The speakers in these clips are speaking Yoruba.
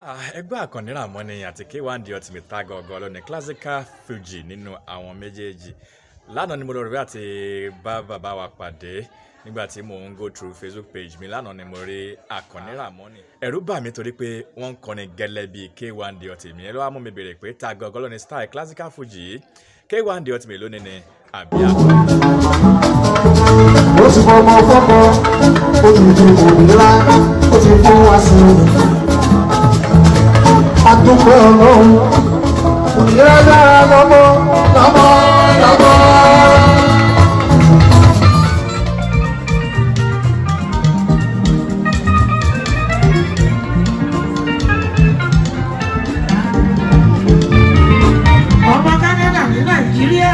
ẹgbẹ́ àkànní Ràmọ́ni àti K1 The Ultimate tá gangan lọ ní classical fuji nínú àwọn méjèèjì lánàá ni mo lọ rí àti bá bàbá wa pàdé nígbà tí mò ń go through Facebook page mi lánàá ni mo rí àkànní Ràmọ́ni ẹ̀rù bà mí torí pé wọ́n ń kọrin gẹ́lẹ́ bíi K1 The Ultimate ẹ ló wá mú mi béèrè pé tá gangan lọ ní style classical fuji yìí K1 The Ultimate lónìí ni àbí àkànní. ó ti fọmọ fọkọ ó ti di òmìnira ó ti fún wa sí i. adúgbò ọlọ́run òmìnira dára lọ́mọ lọ́mọ lọ́mọ. ọmọ Canada ní Nàìjíríà.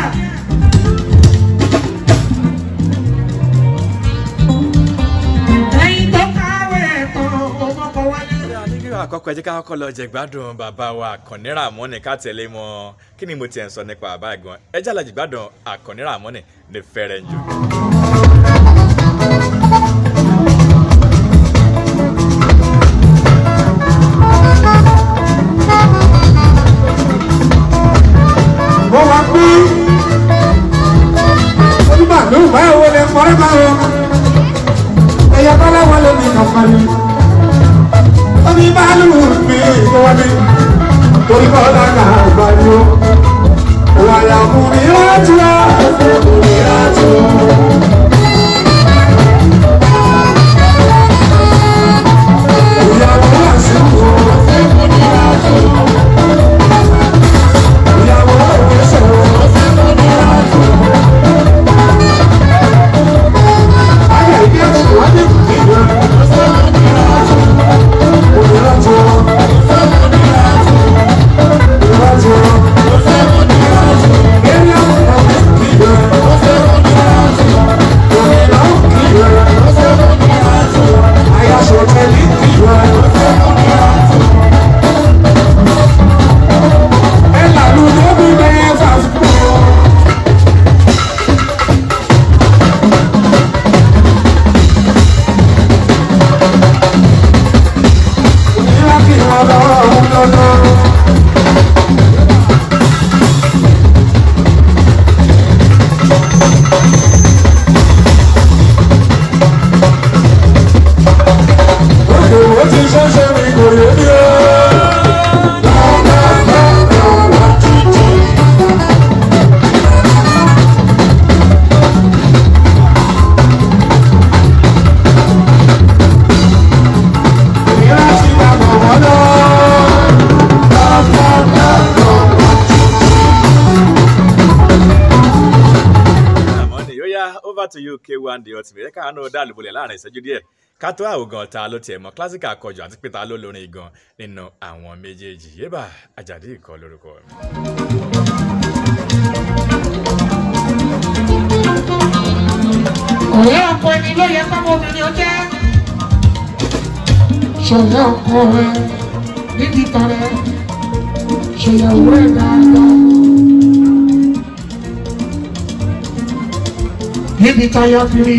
ẹ̀yin tó káwé ẹ̀tàn ọmọkọ wálé. nígbà àkọ́kọ́ ẹ jẹ́ ká kọ́kọ́ lọ jẹ gbádùn bàbá wa Àkànní Ràmọ́ni ká tẹ̀lé mọ́ kí ni mo tiẹ̀ ń sọ nípa bàbá ẹ̀gbọ́n ẹ jẹ́ àlàjì gbádùn Àkànní Ràmọ́ni ní fẹ́rẹ̀ ń jù. mo wá pé onímọ̀lú báwo lè kọ́rẹ́ báwo ẹ̀yà bá láwọn lè ní kankan ni onímọ̀lú mi ló wá ní torí kọ́ lága àgbà ni ó wà yà mú mi rájú á mú mi rájú. ìyàwó wà sí wo ìyàwó òwe sọ̀rọ̀. Ayé ìdí ẹ̀sùn wá ní ìdílé. Òmìnirátò. Òmìnirátò. Eré àwọn ìdílé. Òmìnirá ìdílé. Àyàsọ̀ tẹ̀lé ìdílé. Ẹ làlú lóbi bẹ́ẹ̀ fà fún ọ. Òmìnira kì í wọ́n lọ́wọ́ lọ́dọ́. Òkè wo ti ṣẹ̀ṣẹ̀ mi kò yé mi o. Òmìnira ti máa bọ̀ wọ́n lọ. Ràmọ́ni ó yá over to you K1 The Ultimate ẹ káàánú dá àlùbọ̀lẹ̀ láàrin ìṣẹ́jú díẹ̀ ká tó àwògàn ta ló tiẹ̀ mọ́ classical akọjọ àti pé ta ló lórin gan nínú àwọn méjèèjì yébà Àjàdí ìkọ́ lórúkọ mi. ọ̀rẹ́ ọkọ ẹni ló yẹ kọ́mọ obìnrin ó jẹ́. Ṣọ̀yà ọkọ rẹ̀ nídìí tọrẹ. Ṣèyàwó ẹ̀ dáadáa. Níbi táyà kiri.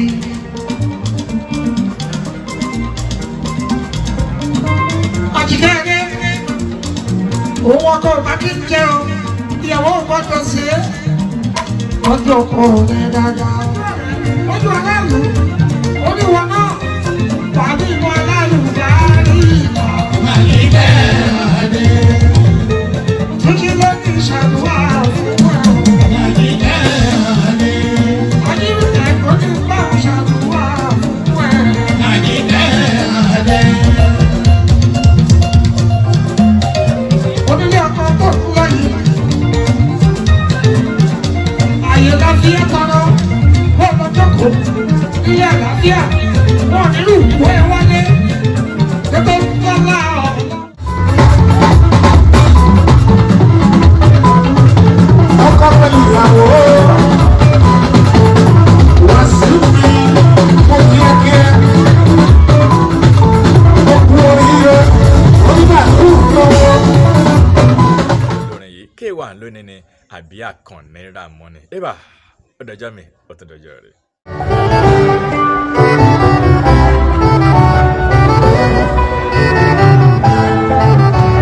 àtìkẹ́ ẹni òun ọkọ ọba kí n jẹ o ìyàwó gbọ́dọ̀ sí é. Ọjọ́ ọkọ rẹ̀ dáadáa. ojú aláàlú oníwọ náà tàbí ìmọ̀ aláàlú dárí ìmọ̀. Túnjí ló ní ìṣàdúrà fún ẹ̀. Adírúkẹ̀ kò ní bá ìṣàdúrà fún ẹ̀. Onílé ọkọ̀ tó kú lẹ́yìn. Àyè láfíà tọrọ, wọ́n lọ jókòó. Ilé àlàáfíà, wọ́n nílùú ìwé wálé. Tètè ń tọ́lá ọ̀la. Ọkọ pẹ̀lú ìyàwó. Wá sí mi, mo kí ẹ kí ẹ. Mo kú oríire, onígbà tó ń lọ́wọ́. lórin yìí K1 lónìí ni àbí Àkànní Ràmọ́ni yébà ó dọjọ́ mi ó tún dọjọ́ rẹ̀. Thank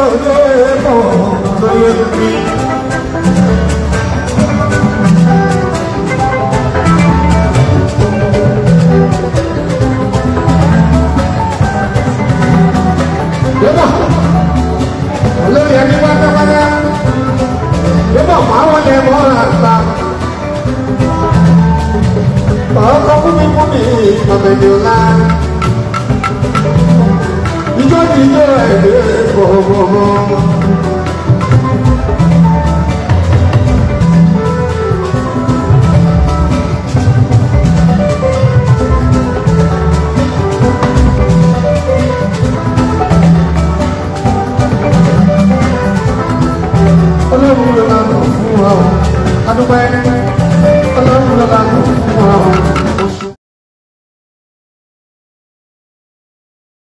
olóyè mọ̀ olóyè mi. Yọ́bọ̀ olórí ẹni pátápátá yọ́bọ̀ máwọn lè mọ́ àgbà. Ọkọ̀ fúnmi fúnmi ọ̀bẹ̀dẹ̀ ọ̀la. Ijó ti jó ẹ̀dẹ̀ gbọ̀ngbọ̀ngbọ̀. Olórí ló máa nà fún wa o. Adúpẹ́